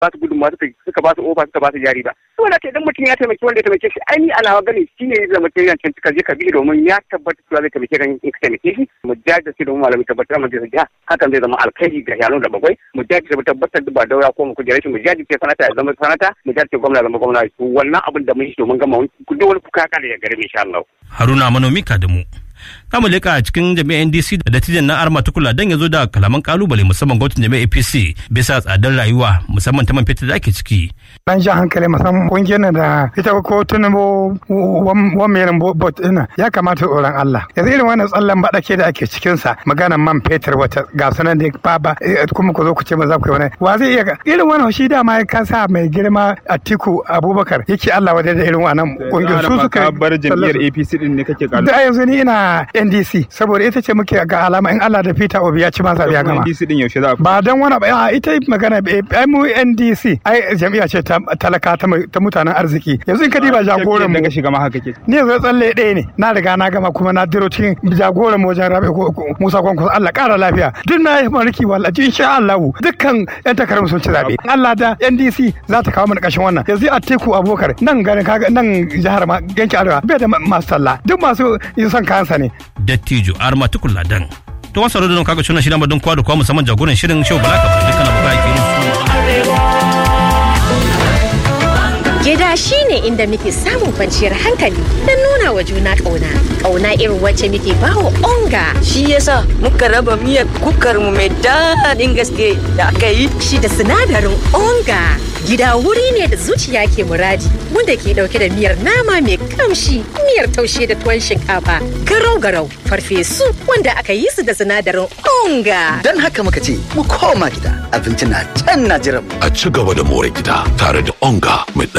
ba su gudunmawa suka suka ba su ofa suka ba su jari ba saboda haka idan mutum ya taimaki wanda ya taimake shi ai ni alawa gani shine ya zama kiran can ka je ka bi domin ya tabbata cewa zai taimake ka in ka taimake shi mu jajirce domin malami tabbatar mu jiha hakan zai zama alkhairi ga yaro da bakwai mu jajirce mu tabbatar da ba daura ko mu kujere shi mu jajirce sanata ya zama sanata mu jajirce gwamna zama gwamna wannan abin da mun yi domin gama duk wani kuka kare ya gare mu insha Allah Haruna Manomi Kadamu. Kamu leka a cikin jami'ar NDC da dattijan na Arma Tukula don ya zo da kalaman kalubale musamman gwamnatin jami'ar APC bisa tsadar rayuwa musamman ta man fetur da ake ciki. Dan jan hankali musamman kungiyar da ita ko tunabo wan merin bot ina ya kamata tsoron Allah. Yanzu irin wannan tsallan baɗake da ake cikin sa maganar man fetur wata ga sunan da baba kuma ku zo ku ce ma za ku yi wani wa zai iya irin wannan shi dama ya kasa mai girma Atiku Abubakar yake Allah wadai da irin wannan kungiyar su suka bar jam'iyyar APC din ne kake kalu. Da yanzu ni ina NDC saboda ita ce muke ga alama in Allah da Peter Obi ya ci masa ya gama. NDC din yaushe za Ba dan wani ba ita magana ai mu NDC ai jam'iyya ce ta talaka ta mutanen arziki. Yanzu in ka diba jagoran mu. Daga shiga ma haka ke. Ni yanzu tsalle ɗaya ne na riga na gama kuma na diro cikin jagoran mu wajen Rabi Musa Kwankwaso Allah ƙara lafiya. Duk na yi mulki wallahi insha Allah dukkan yan takarar sun ci zabe. Allah da NDC za ta kawo mana ƙashin wannan. Yanzu Atiku Abubakar nan garin kaga nan jihar ma yanki Arewa bai da masu sallah duk masu yin son kansa ne. Dattijo Arma Tukula Dan. To wasu da kaga suna shirin don kwa da kwa musamman jagoran shirin show Bala Kabir dukkan abubuwa ke su. Gida shi ne inda muke samun kwanciyar hankali don nuna wa juna ƙauna. Ƙauna irin wacce muke bawa onga. Shi yasa muka raba miyar kukar mu mai daɗin gaske da aka yi. Shi da sinadarin onga. Gida wuri ne da zuciya ke muradi wanda ke ɗauke da miyar nama mai kamshi, miyar taushe da tuwon shinkafa, garau-garau, farfesu wanda aka yi su da sinadarin onga. Don haka muka ce mu koma gida abinci na can na jiran. A ci gaba da more gida tare da onga mai